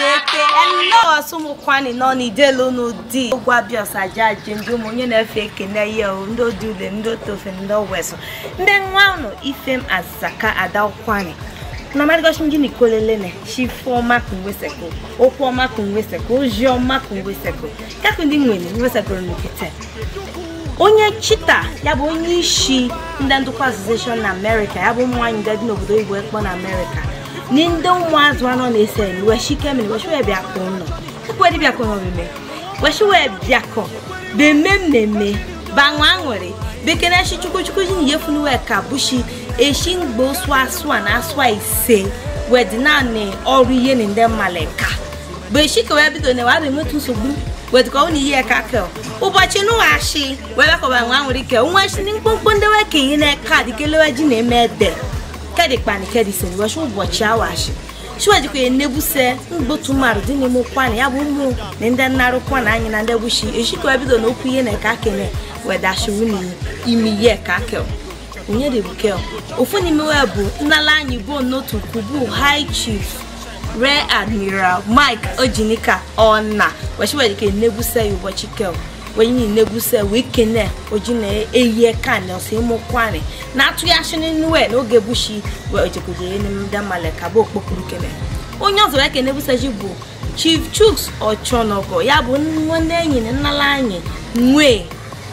eke elo asụmụkwani nọ n'idelu n'ụdị ụgwọ ọsaja ji ndị ụmụ onye na-efe ekene ya o ndị odule ndị otofe ndị owesụ ndị nwa ụnụ ifem azaka adakwani na marigoshi mjini kolelene shifoma kunweseko okwoma kunweseko ozioma kunweseko kakụ ndị nwere nwesekoro n'okete onye chita ya bụ onye isi ndị ndụkọ association na amerịka ya bụ ụmụ nwaanyị ndị dị n'obodo igbo ekpo na amerịka ni ndị ụmụazụ anọ na-ese ni weshikemini weshiwe bịakọ nọ ekwedị bịakọ n'omime weshiwe bịakọ beme mmemme banwa aṅụrị bekene shi chukwuchukwu ji na yefunuwe ka bushi eshi mgbe osu asụa na asụa ise wedi naanị ọrụ ihe na ndị mmalika bụ eshi ka wee bido na wabụ enwetu nsogbu wedika ọ na ihe ka kel ụbọchị nụghachi wee bekọba nwa nwere ike nwa shi mkpụmkpụ ndị weke ihe na kaadị kelewe ji na-eme ede kedi kpani kedi seni washi ụbọchị awashi shiwajikwa enebuse mgbotu mmadụ dị n'ime ụkwana ya bụ ụmụ na ndị nnarụ kwana anyị na ndị bushi eshika wee bido n'okwu ihe na ka kene wedashiwu n'ime ihe ka kel onye dị bukel ofu n'ime wee bụ nnala anyị bụ n'otu kubu high chief rear admiral mike ojinika ọna weshiwedike nebuse ya ụbọchị kel wenyi nebuse wee kene oji na-eyi kan ọsọ ịmụ kwani na-atụghachi n'inue n'oge bushi wee ojekoje ndị mmale ka bụ okpokuru kene onye ọzọ wee kene buseji bụ chief chuks ọchọnọgọ ya bụ nwanne enyi na nnala anyị nwee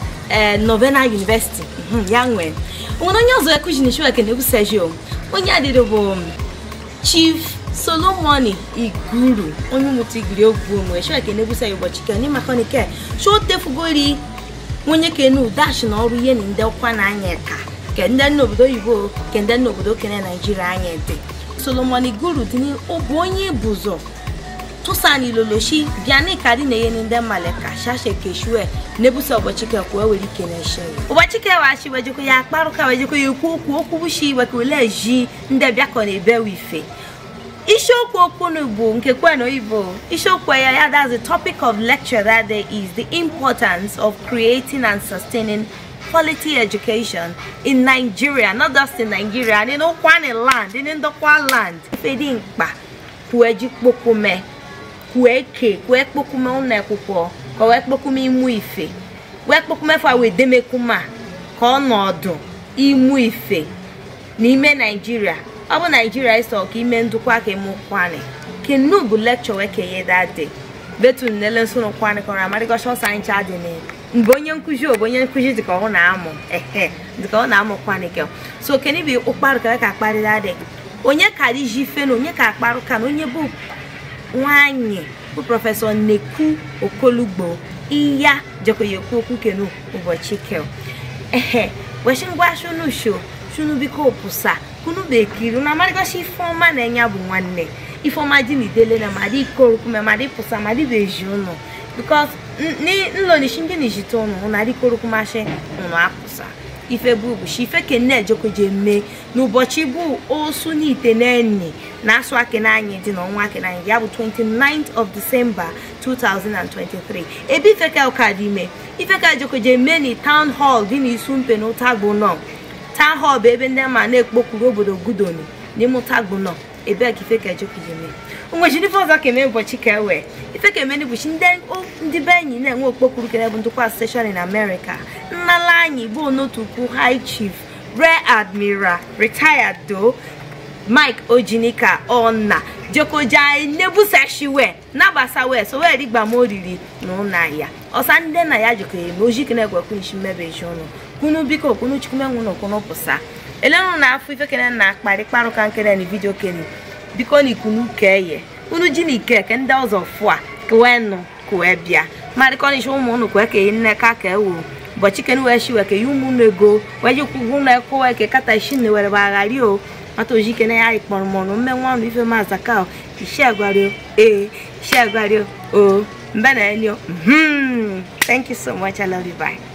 ee novena university ya nwee nwere onye ọzọ ekuji na kene ebuseji onye adịrị bụ chief solomoni iguru onye mmụta igiri ogwu onwe shọ ekene ebusa ya ụbọchị ke n'ime akọnike shọ tefugori onye kenu dash na ọrụ ihe na ndị ọkwa na anya ka ke ndị nna obodo oyibo ke ndị nna obodo kene naijiria anya dị solomoni iguru dị bụ onye bụzọ tụsani loloshi bịani ka dị na-enye ndị mmaleka shashe keshue na-ebusa ụbọchị ke kwuo were ike na-eshe ụbọchị ke wachi wejekwa ya akparụka wejekwa ya ekwu okwu okwu bushi wekele ji ndị bịakọ na ebewe ife isiokwu okwunu bụ nke kwenu oyibo isiokwu ya ya that's the topic of lecture that day is the importance of creating and sustaining quality education in nigeria not just in nigeria and in ụkwani land in ndokwa land ifedi mkpa kwue ji kpokume kwue ke kwue kpokume ụlọ akwụkwọ ka wee kpokume imu ife wee kpokume fa wee demekuma ka ọnọdụ imu ife n'ime nigeria ọ bụ naijiria ịsọ ka ime ndụkwa ka ime ụkwani kenu bụ lekchọ wee kenye dade betu nnele nsoro kwani kọrọ amarịgọcha ọsọ anyị cha dị mgbe onye nkụzi bụ onye nkụzi dịka ọ na-amụ ehe dịka ọ na-amụ kwani kel so keni bụ ụkparụ ka ka akparị dade onye ka dị ji fe na onye ka akparụ ka na onye bụ nwanyị bụ prọfesọ neku okolugbo iya jekọya ekwu okwu kenu ụbọchị kel ehe weshi ngwa shunu sho shunu biko pụsa kunu bekiri na amarịgosi ifeọma na-enye bụ nwanne ifeọma dị n'idele na madị ikorokume madị pụsa madị beji ụnụ bikos nlonishi ndị na-ejite ụnụ na adị korokumashi ụnụ apụsa ife bụ ụbọchị ife kene ejekoje mee n'ụbọchị bụ osu n'ite n'enyi na asụ akenanyị dị n'ọnwa akenanyị ya bụ 29th of december 2023 ebe ifeka ụka dị ime ifeka ejekoje mee na town hall dị n'isu mpe na ụtagbo nọ town hall bụ ebe ndị ama na-ekpokuru obodo gudoni n'ime ụtagbo nọ ebe ka ife ka ejekujeme onwechi ife ọzọ ka eme ụbọchị ka ewe ife ka eme n'ụbọchị ndị be enyi na-enwe okpokuru kere bụ ndụkwa steshọn in america nnala anyị bụ onotukwu high chief rear admiral retired do mike ojinika ọna jekoja nebusashiwe nabasa wee so wee rigba ma oriri na ụna ya ọsa ndị na ya jikọ eme ojiki na-egwekwu nshi mmebeji ụnụ kunu biko kunu chukwumenwu na okunu pụsa elenụ na afọ ife kene na akparị kparụka nkene na vidio kene biko na ikunu keye unu ji na ike ke ndị ọzọ fụa kwe nụ kwe bịa marịkọnishi ụmụ ụnụ kwe ka nne ka ka ewu ụbọchị kene wee shiwe ke ụmụ ụnụ ego wee jikwugwu na ekwe ke kata ishi na were baghari o mata oji kene ya ikpọrọ mọnụ mmenwa ọnụ ife maza ka ishi agwario ee ishi agwario o mbe na enyo thank you so much i love you bye